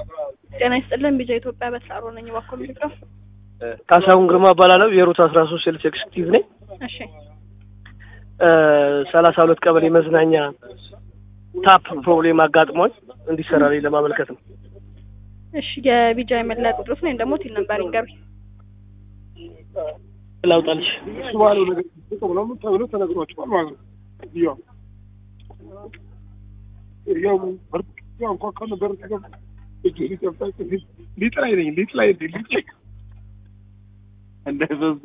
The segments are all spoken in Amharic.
ጤና ይስጥልን ቢጃ ኢትዮጵያ በስራሮ ነኝ። እባክዎ ምንድነው? ካሳሁን ግርማ እባላለሁ። የሩት አስራ ሶስት ሴልስ ኤክስኪዩቲቭ ነኝ። እሺ ሰላሳ ሁለት ቀበሌ መዝናኛ ታፕ ፕሮብሌም አጋጥሞኝ እንዲሰራልኝ ለማመልከት ነው። እሺ የቢጃ የመለያ ቁጥሮት ወይም ደግሞ ቲል ነምበር ይንገሩኝ። ላውጣልሽ። እሱ ባለው ነገር ተብሎ ተብሎ ተነግሯቸዋል ማለት ነው። ያው ያው በርቅ ያው እንኳን ከነበር ተገብ እጅ ሊጠፋ ሊጥላይ ነኝ ሊጥላይ ነኝ ሊጥላይ እንዳይበዙ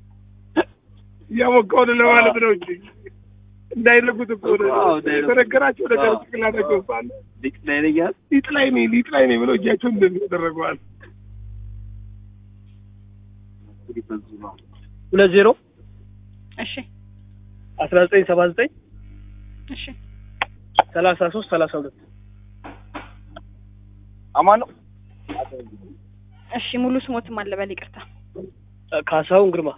እያሞቃውን ለማለት ነው እንጂ እንዳይነጉት እኮ ነው የተነገራቸው ነገር ጭንቅላታቸው ሳለ ሊጥላይ ነኝ ያል ሊጥላይ ነኝ ሊጥላይ ነኝ ብለው እጃቸውን እንደዚህ ያደረገዋል። ሊበዙ ነው። ሁለት ዜሮ እሺ አስራ ዘጠኝ ሰባ ዘጠኝ እሺ ሰላሳ ሶስት ሰላሳ ሁለት አማን ነው። እሺ ሙሉ ስሞትም አለ በል ይቅርታ። ካሳሁን ግርማ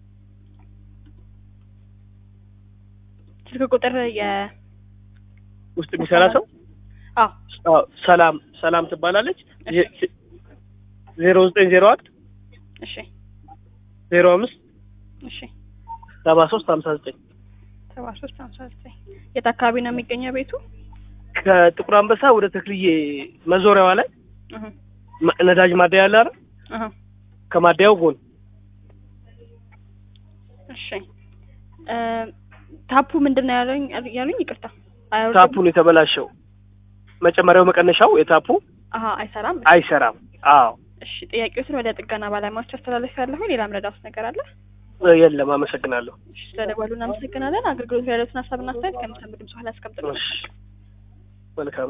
ስልክ ቁጥር የ ውስጥ የሚሰራ ሰው አዎ አዎ፣ ሰላም ሰላም ትባላለች። ዜሮ ዘጠኝ ዜሮ አንድ እሺ ዜሮ አምስት እሺ ሰባ ሶስት ሀምሳ ዘጠኝ ሰባ ሶስት ሀምሳ ዘጠኝ የት አካባቢ ነው የሚገኘው ቤቱ? ከጥቁር አንበሳ ወደ ተክልዬ መዞሪያዋ ላይ እህ ማ- ነዳጅ ማደያ አለ አይደል? እህ ከማደያው ጎን እሺ እ ታፑ ምንድን ነው ያሉኝ ያሉኝ? ይቅርታ አይወርድም? ታፑን የተበላሸው መጨመሪያው መቀነሻው የታፑ አሀ አይሰራም። አይሰራም። አዎ እሺ ጥያቄዎትን ወደ ጥገና ባለሙያዎች አስተላለፍ ያለሁ ሌላ ምረዳውስ ነገር አለ? የለም። አመሰግናለሁ። እሺ ስለደወሉ እናመሰግናለን። አገልግሎት ያሉትን ሀሳብና አስተያየት ከሚሰሙ ድምጽ ኋላ ያስቀምጥልኝ። እሺ፣ መልካም